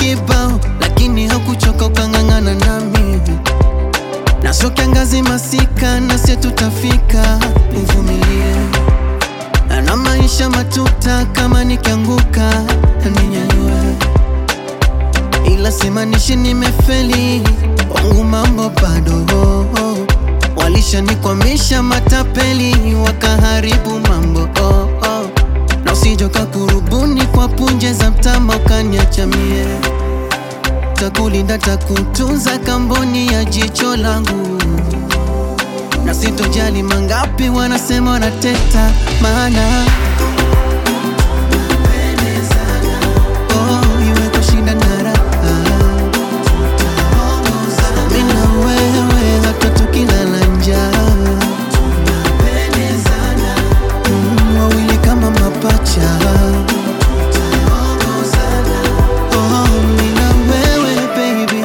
kibao, lakini hakuchoka ukang'ang'ana nami, na sio kiangazi masika, nasi tutafika, uvumilie na maisha matuta, kama nikianguka ninyanyue, ila simanishi nimefeli, wangu mambo bado walishanikwamisha matapeli, wakaharibu mambo oh, oh. na usijoka kurubuni kwa punje za mtama ukaniacha mie, takulinda takutunza kamboni ya jicho langu na sitojali mangapi wanasema wanateta, maana oh, iwe kushinda na raha, mimi na wewe hata tukilala njaa, Mm, wawili kama mapacha Oh, mimi na wewe baby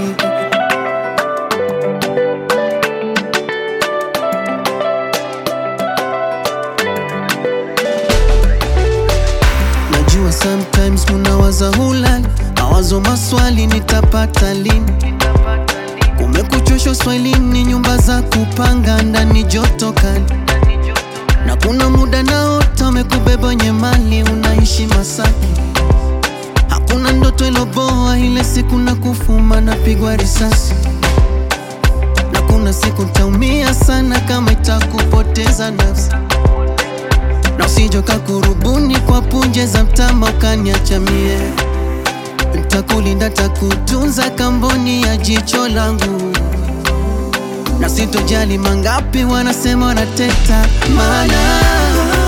Najua sometimes munawaza hulali, mawazo maswali nitapata lini? Kumekuchosha uswahilini, nyumba za kupanga ndani joto kali, na kuna muda naota umekubeba wenye mali, unaishi Masaki. Hakuna ndoto iloboa, ile siku na kufuma napigwa risasi, na kuna siku taumia sana kama itakupoteza nafsi na usijoka kurubuni kwa punje za mtama ukaniacha mie, ntakulinda takutunza kamboni ya jicho langu, na sitojali mangapi wanasema wanateta, maana